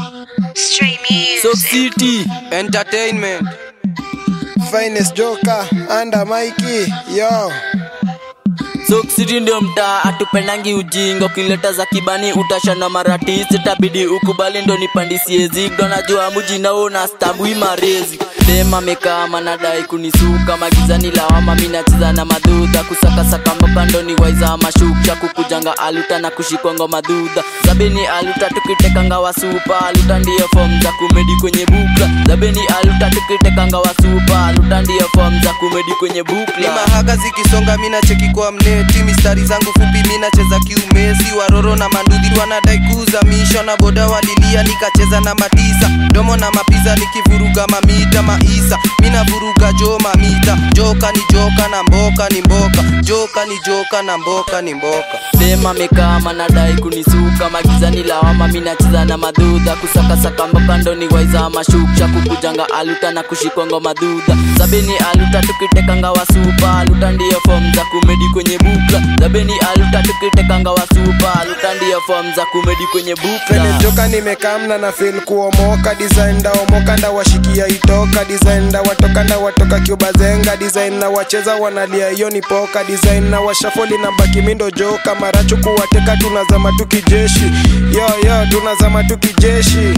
Stray music. Soap City Entertainment. Finest Joker under Mikey yo Soap City ndio mtaa atupendangi ujinga ukileta za kibani utashana maratisi tabidi ukubali ndo nipandisie zigdo najua muji nao na stambui marezi dem amekaa manadai kunisuka magizani lawama minacheza na madudha kusakasaka mboka ndo ni waiza mashukcha kukujanga aluta na kushikongo madudha zabeni aluta tukitekanga wasupa aluta ndiye fom za kumedi kwenye bukla zabeni aluta tukitekanga wasupa aluta ndiye fom za kumedi kwenye Ni bukla mahaga zikisonga mina cheki kwa mneti mistari zangu fupi mina cheza kiumesi waroro na mandudhi wanadai kuzamisha na boda walilia nikacheza na matisa domo na mapiza nikivuruga mamita maisa mina vuruga jo mamita joka ni joka na mboka ni mboka joka ni joka na mboka ni mboka dem amekaa manadai kunisuka magizani lawama minacheza na madudha kusakasaka mboka ndo ni waiza mashukcha kukujanga aluta na kushikongo madudha sabeni aluta tukitekanga wasupa aluta ndiye fom za kumedi kwenye bukla zabeni aluta tukitekanga wasupa aluta ndiye fom za kumedi kwenye bukla Finest Joker nimekamna na feel kuomoka design da omoka nda washikia itoka design da watoka nda watoka kiubazenga design na wacheza wanalia hiyo ni poka design na washafoli na baki mindo joka marachu kuwateka tunazama tukijeshi yo yo tunazama tukijeshi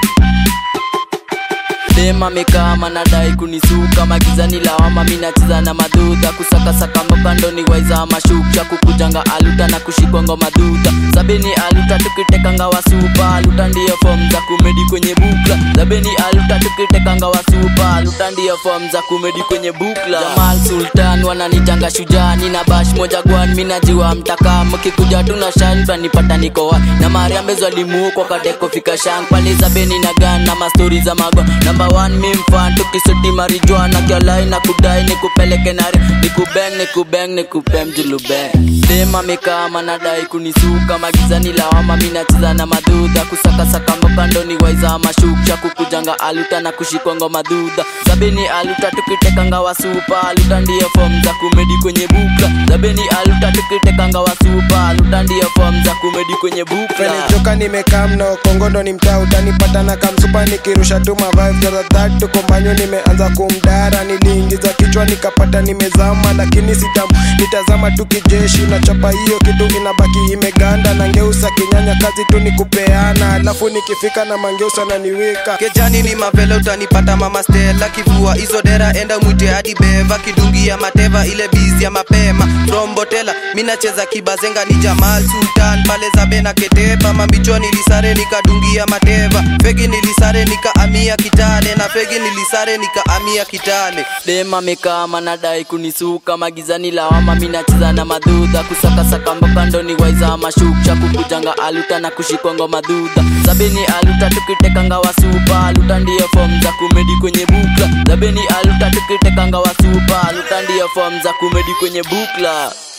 dem amekaa manadai kunisuka magizani lawama minacheza na madudha kusakasaka mboka ndo ni waiza mashukcha kukujanga aluta na kushikongo madudha sabeni aluta tukitekanga wasupa aluta ndiye fom za kumedi kwenye bukla zabeni aluta tukitekanga wasupa aluta ndiye fom za kumedi kwenye bukla jamal sultan wananijanga shujani na bash moja gwan minajiwa mtaka mkikuja tuna shan tanipata nikoa na mariambezo alimuo kwa kadeko fika shank pale zabeni na gan na mastori za mago namba 1 mimfan tukisoti marijuana kialai na kudai nikupeleke nari nikubeng nikubeng nikupem julubeng dem amekaa manadai kunisuka magizani lawama minacheza na madudha kusakasaka mboka ndo ni waiza mashukcha kukujanga aluta na kushikongo madudha zabeni aluta tukitekanga wasupa aluta ndiye fom za kumedi kwenye bukla zabeni aluta tukitekanga wasupa aluta ndiye fom za kumedi kwenye bukla Finest Joker nimekamna kongondo ni mtaa utanipata na kamsupa nikirusha tu mavibe za that tuko mbanyo nimeanza kumdara niliingiza kichwa nikapata nimezama lakini sitamu nitazama tu kijeshi nachapa hiyo kitu inabaki imeganda na ngeusa kinyanya kazi tu ni kupeana alafu nikifika na mangeusa na niwika kejani ni mavele utanipata mama stela kivua hizo dera enda mwite hadi beva kidungi ya mateva ile bizi ya mapema rombotela minacheza kibazenga ni jamal sultan pale zabe na ketepa mambicho nilisare nikadungia mateva fegi nilisare nikaamia kitale na fegi nilisare nikaamia kitale dem amekaa manadai kunisuka magizani lawama minacheza na madudha kusakasaka mboka ndo ni waiza mashukcha kukujanga aluta na kushikongo madudha zabeni aluta tukitekanga wasupa aluta ndiye fom za kumedi kwenye bukla zabeni aluta tukitekanga wasupa aluta ndiye fom za kumedi kwenye bukla